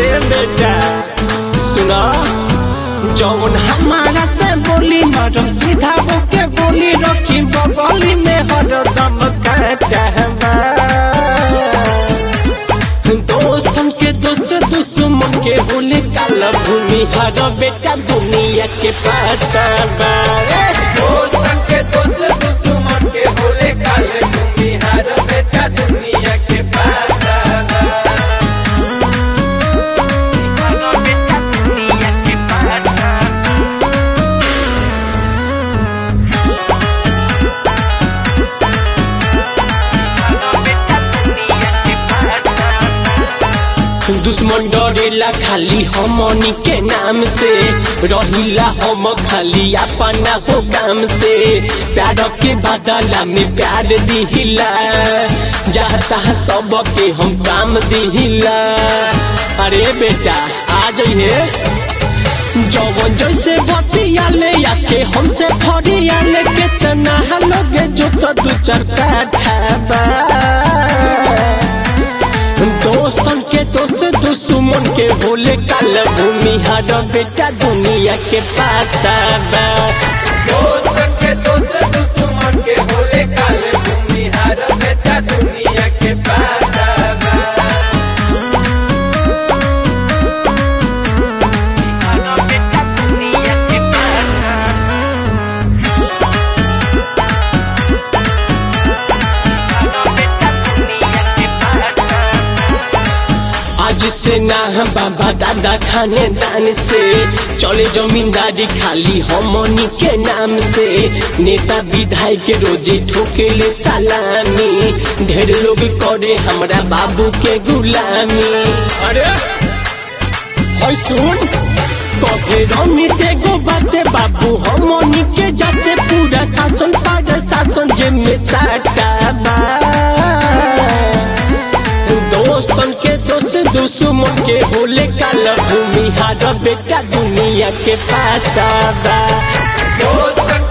अरे बेटा सुना जौन हमारा से बोली मैडम सीधा होके गोली रखी बगली में हरदम काटवा दोस्तन के दोस्त दुश्मन के होले काला भूमि हर बेटा दुनिया के पता दोस्तन के दोस्त दुश्मन के होले काले भूमि हर बेटा दुनिया के पता दुश्मन डरेला खाली हमनी के नाम से रहिला हम खाली अपना हो काम से प्यार के बदला में प्यार दिहिला चाहता सबके हम काम दिहिला अरे बेटा आ जाइए जवन जैसे बतियाले याके हमसे फरियाले कितना लोग जो तो दू चार काठा दोस्तन के दोस्त दुश्मन के होले काल भूमि हर बेटा दुनिया के पाता बा दोस्तन के दोस्त दुश्मन के होले काल भूमि हर बेटा दुनिया के पाता बा आज से ना हम बाबा दादा खाने दान से चले जमींदारी खाली हमनी के नाम से नेता विधायक रोजे ठोकेले सलामी ढेर लोग करे हमरा बाबू के गुलामी अरे होय सुन कहे रमी गो बाते बाबू हमनी के जाते पूरा शासन पर शासन जेमे साटा बा दोस्तन के दोस्त दुश्मन के होले काल भूमि हार बेटा दुनिया के पाता बा दोस्तन